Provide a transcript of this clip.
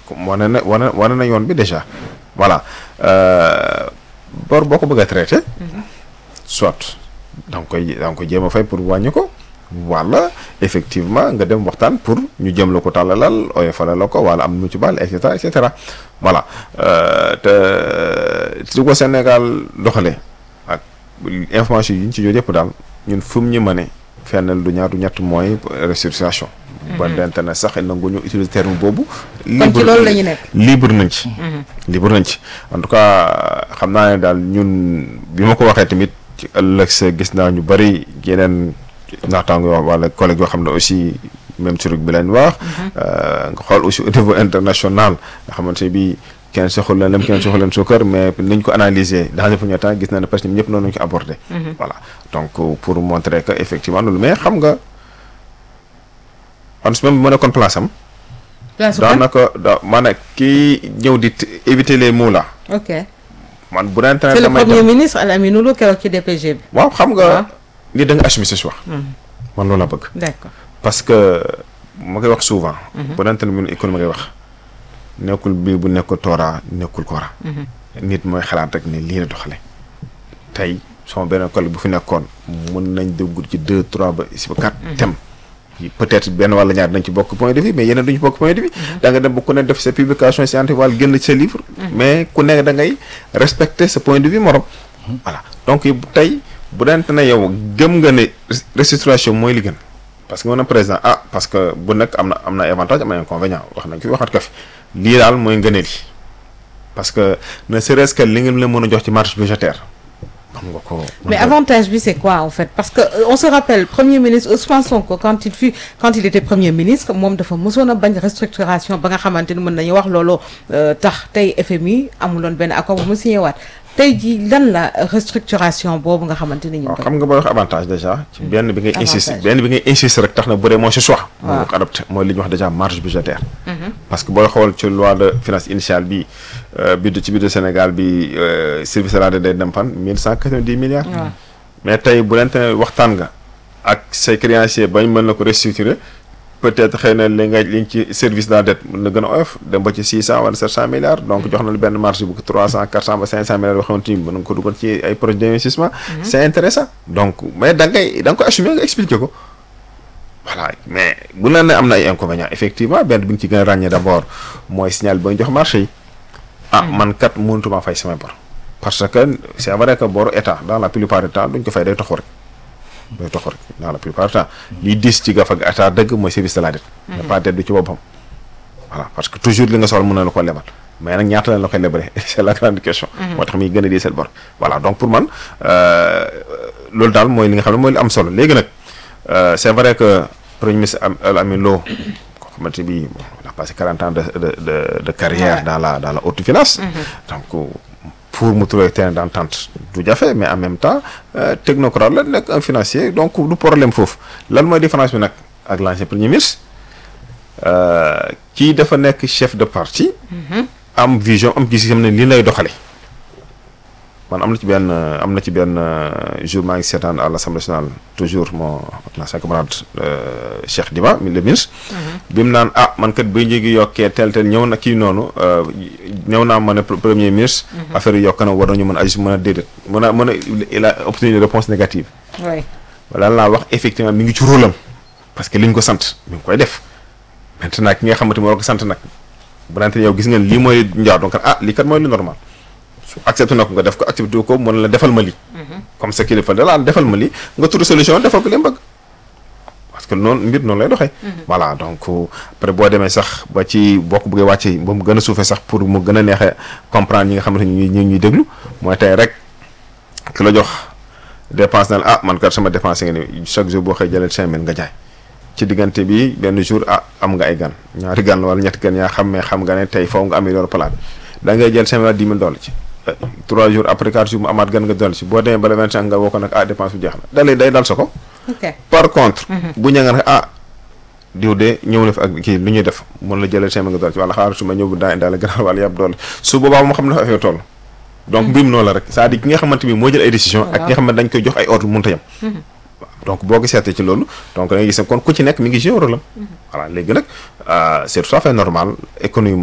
wane na wane wane na yoon bi déjà voilà bor boo ko bëgg a traité soit da nga koy da nga koy jéem a fay pour wàññi ko wala effectivement nga dem waxtaan pour ñu jëm la ko tàllalal oyofalal la ko wala am nu ci baal et cetera et cetera voilà te li ko Sénégal doxalee ak information yi ñu ci jot yëpp daal ñun fu mu ñu mëne fennel du ñaar du ñett mooy restructuration ba d'internet sax nangu ñu utiliser terme boobu kon ci loolu la ñu nekk libre nañ ci libre nañ ci en tout cas xam naa ne daal ñun bi ma ko waxee tamit ci ëllëg sa gis naa ñu bari yeneen naataango yoo wala collègue yoo xam ne aussi même truc bi leen wax nga xool aussi au niveau international nga xamante ne bi kenn soxul leen lem kenn soxul leen suukar mais niñ ko analyser dans un premier temps gis na ne presque ñëpp noonu lañu ko abordé voilà donc pour montrer que effectivement loolu mais xam nga on même bi ma nekkoon place am daanaka da maanaam kii ñëw di éviter les mots là ok man bu daan c'est le premier ministre Al Amine Lô keroog ci DPG bi waaw xam nga ni da nga assumer sa choix man loolu la bëgg d'accord parce que ma koy wax souvent bu daan mun économie ngay wax nekkul bii bu nekkul toora nekkul koora nit mooy xalaat rek ne lii la doxale tey sama benn collègue bu fi nekkoon mën nañ dugg ci deux trois ba si ba quatre thèmes peut-être benn wala ñaar dañ ci bokk point de vue mais yeneen duñu bokk point de vue da nga dem ba ku ne def sa publication scientifique wala génn ci sa livre mais ku nekk da ngay respecter sa point de vue morom voilà donc tey bu dante ne yow gëm nga ne restructuration mooy li gën parce que mën na président ah parce que bu nekk am na am na avantage am na inconvénient wax nañ ko waxaat ko fi lii daal mooy ngëneel yi parce que ne serait-ce que li ngeen la mën a jox ci marge budgétaire xam nga ko mais avantage bi c'est quoi en fait parce que euh, on se rappelle premier ministre Ousmane Sonko quand il fut quand il était premier ministre moom dafa mosoon a bañ restructuration ba nga xamante ni mën nañu wax loolu tax tey FMI amuloon benn accord bu mu signé waat tey jii lan la restructuration boobu nga xamante ni ñu waaw xam nga booy wax avantage déjà ci benn bi ngay insiste benn bi ngay insiste rek tax na bu dee mooy sa choix mooy nga ko adopté mooy li ñuy wax déjà marge budgétaire parce que booy xool ci loi de finance initiale bi budget ci budget Sénégal bi service rajo day dem fan mille cent quatre-vingt-dix milliards mais tey bu lente ne waxtaan nga ak say créanciers bañ mën na ko restructurer peut-être xëy na li nga li ci service de la dette mën na gën a oyof dem ba ci six cent wala sept cent milliards donc jox na la benn marge bu trois cent quatre cent ba cinq cent milliards yoo xamante ni mën nga ko dugal ci ay projets d'investissement c'est intéressant donc mais da ngay da nga ko assumer nga expliquer ko voilà mais bu la ne am na ay inconvénients effectivement benn bi nga ci gën a ràññee d'abord mooy signal ba ñu jox marché yi ah man kat mënutuma fay samay bor parce que c'est vrai que boru état dans la plupart du temps duñ ko fay day toxu rek day toxu rek dans la plupart du temps liy dis ci gaf ak état dëgg mooy service de la dette mais pas dette du ci boppam voilà parce que toujours li nga soxla mën na la ko lebal mais nag ñaata lañ la koy lebale c'est la grande question moo tax muy gën a diisal bor voilà donc pour man loolu daal mooy li nga xam ne mooy li am solo léegi nag c'est vrai que premier ministre Al Amine Lô koo xamante bi il a passé quarante ans de de de de carrière dans la dans la haute finance donc pour mu trouver terrain d'entente du jafe mais en même temps technocrate la nekk un financier donc du problème foofu lan mooy différence bi nag ak l'ancien premier ministre kii dafa nekk chef de parti am vision am gis-gisam ne lii lay doxale man am na ci benn am na ci benn jour maa ngi seetaan à l'Assemblée nationale toujours mon ancien camarade Cheikh Diba le ministre bi mu naan ah man kat bay njëgi yokkee tel tel ñëw na kii noonu ñëw naa ma ne premier ministre affaire yi yokk na war nañu mën a agir mën a déedéet mën a mën a il a obtenu une réponse négative wala laa wax effectivement mi ngi ci rôle am parce que li ñu ko sant mi ngi koy def maintenant ki nga xamante moo ko sant nag bu nante yow gis ngeen lii mooy njaaw donc ah lii kat mooy lu normal su accepté na ko nga def ko accepté ko mën la defal ma lii comme ça kilifa da la defal ma lii nga tudd solution defal ko li mu bëgg parce que noonu mbir noonu lay doxee voilà donc après boo demee sax ba ci bokk bëggee wàcce ba mu gën a suufee sax pour mu gën a neexee comprendre ñi nga xamante ni ñu ñuy déglu mooy tey rek ki la jox dépense na la ah man kat sama dépense nga ni chaque jour boo xëy jëlee cinq mille nga jaay ci diggante bi benn jour ah am nga ay gan ñaari gan wala ñetti gan yaa xam mais xam nga ne tey foofu nga amee loolu palaat da ngay jël cinq mille dix mille dollars ci trois jours après quatre jours mu amaat gan nga dolli ci boo demee ba le vingt cinq nga woo ko nag ah dépense bu jeex na da lay day dal sa ko par contre bu ña nga ne ah diw de ñëw na fi ak kii lu ñuy def mën la jëlee cinq mille nga dolli ci wala xaaral su ma ñëw bu daa indaale gannaaw wala yàpp dolli su boobaa moo xam ne dafa affaire toll donc mbir mi noonu la rek c'est-à-dire ki nga xamante ni moo jël ay décision ak ki nga xamante dañ koy jox ay ordre mënut a yem donc boo ko seetee ci loolu donc da ngay gis ne kon ku ci nekk mi ngi jouer rôle am voilà léegi nag c'est tout à fait normal économie